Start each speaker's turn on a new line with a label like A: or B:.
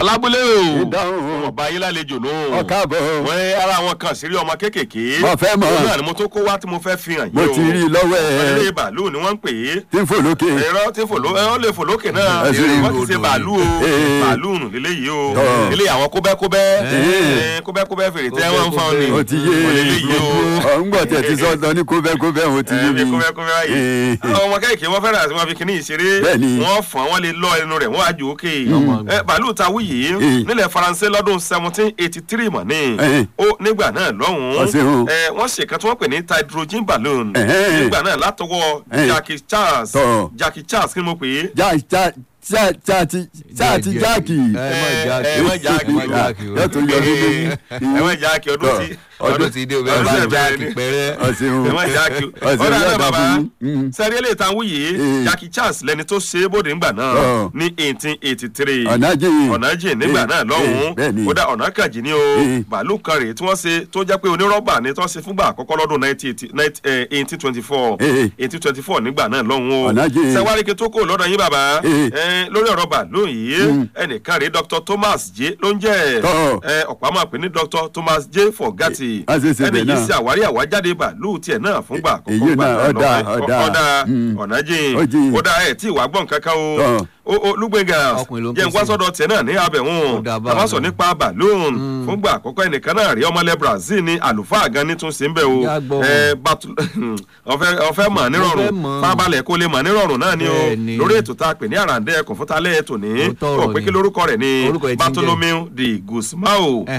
A: alábúlé o
B: Ìdáhùn.
A: ọba yín lálejò nù.
B: ọ̀káàbọ̀
A: wọ́n ara àwọn kan sírí ọmọ kéékèèké.
B: Mo fẹ́ mọ̀.
A: òun náà ni mo tó kó wá tí mo fẹ́ fi hàn yín
B: mo
A: o.
B: ti rí i lọ́wọ́ ẹ̀
A: ilé bàálù ni wọ́n ń pè é.
B: tí ń fò lókè
A: ẹ̀rọ tí fò ló ẹ ó lè fò lókè náà
B: Ẹ sì rí
A: wọ́n ti ṣe
C: odò
A: bàálù o
B: Ee.
A: bàálù nù lélẹ́yìí o
B: Tọ́.
A: ilé àwọn kóbẹ́kóbẹ́
B: Ee.
A: Ẹ, kóbẹ́kóbẹ́ fèrè tẹ́ wọ́n ń fa ni
B: ó ti yé
A: Wọ́n lélẹ́yìí o.
B: ọ̀ ń gbọ́ tẹ̀ ti sọ́dọ̀ ní kóbẹ́kóbẹ́ ó ti yé
A: Ẹ, bí
B: mi
A: kóbẹ́kóbẹ́ báyìí
B: Ee.
A: àwọn ọmọ kéèké wọ́n fẹ́ràn àti wọ́n fi kíní ìṣeré
B: Bẹ́ẹ̀ni.
A: wọ́n fọ́n wọ́n lè lọ ẹnu rẹ̀ wọ́n á ju òkè Ẹ, bàálù ta wúyì
B: Ee.
A: nílẹ̀ faransé lọ́dún seventeen eighty three mọ̀ ní
B: Ẹ.
A: ó nígbà náà lọ́hùn-ún
B: Ọ̀sẹ̀ o.
A: ẹ, wọ́n ṣèkan tí wọ́n pè ní hydrogen balloon
B: Ẹ̀hẹ́n.
A: nígbà náà látọwọ́
B: Ẹ.
A: Jackie Charles
B: Tọ́.
A: Jackie Charles kí ni mo pè é
B: já já já já ti já ti jáàkì
C: ẹ má jáàkì
A: ẹ má jáàkì
C: ẹ má jáàkì o.
B: yóò tún yọ ọdún lórí
A: ẹ má jáàkì ọdún
B: Tọ́.
A: tí
C: ọdún ti dé o bẹ́ẹ̀ bá
A: ọdún
C: jáàkì
A: bẹ̀rẹ̀ ni.
C: pẹ́rẹ́.
B: ọ̀sẹ̀ o
A: ẹ má jáàkì
B: ọ̀sẹ̀
A: ọdún
B: yóò
A: àná
B: dà
A: bàbá
B: fún yín
A: sẹ́rí eléyìí tá a wúyè
B: Ee.
A: Jackie Charles lẹni tó ṣe é bóde ńgbà náà
B: Ọ̀.
A: ní eighteen eighty three
B: ọ̀nà jìn
A: ọ̀nàjì nígbà
B: Ee,
A: náà
B: ee,
A: lọ́hùn-ún
B: bẹ́ẹ̀ni.
A: ó dá ọ̀nà kàjì ní o
B: Ee.
A: bàálù kan rèé tí wọ́n ṣe tó jẹ́ pé onírọ́bà ni tí wọ́n ṣe fúngbà àkọ́kọ́ lọ́dún eighteen twenty four
B: Ee.
A: eighteen twenty four nígbà náà lọ́hùn-ún o
B: Ọ̀nàjì.
A: sẹ́wáríkì tó kò lọ́dọ̀ yín bàbá
B: Ee.
A: ẹ, lórí ọ̀rọ̀ bàálù yìí ẹnìkan rèé Dr Thomas J ló ń jẹ́
B: Tọ́.
A: ẹ, ọ̀pá máa pè ní Dr Thomas J Fogati
B: a ṣe ṣe
A: ẹni
B: bẹ́ẹ̀
A: yìí
B: náà.
A: ṣe àwárí àwájáde bàálù tiẹ̀ náà fúngbà àkọ́kọ́
B: Èyí
A: gbà
B: náà,
A: náà
B: ọ̀dà,
A: lọ́wọ́.
B: ọ̀dà.
A: ọ̀dà
B: Mm.
A: ọ̀nàjì
B: Ó jìn.
A: ó dá ẹ̀ tí ìwà gbọ̀n kankan o
B: Tọ́.
A: o o Lugbenga
C: Ọkùnrin ló ń
A: jẹ́ ń wá
C: pèsè.
A: sọ́dọ̀ tiẹ̀ náà ní abẹ̀hún
C: Ó dà bá
A: tàbá
C: a
A: sọ
C: náà.
A: nípa balloon fúngbà àkọ́kọ́ ẹnìkan náà rí ọmọlẹ̀ Brazil ní àlùfáà gan ní tún sí ń bẹ̀ o
C: Ìyá gbọ́.
A: ẹ batu ọ̀fẹ́ ọ̀fẹ́ mọ̀ nírọ̀rùn
C: fẹ́ mọ̀.
A: fábalẹ̀ kó lè mọ̀ nírọ̀rùn náà ni o
C: Bẹ́ẹ̀ni.
A: lórí ètò tá a pè ní àràǹdẹ̀ ẹ̀kùn fún talẹ́ ètò ní
C: Òótọ́ ọ̀rọ̀
A: ó pé
C: ni.
A: kí lórúkọ rẹ̀ ní
C: Orúkọ ẹ̀ ti ń jẹ́.
A: Bartholomew de Guzmao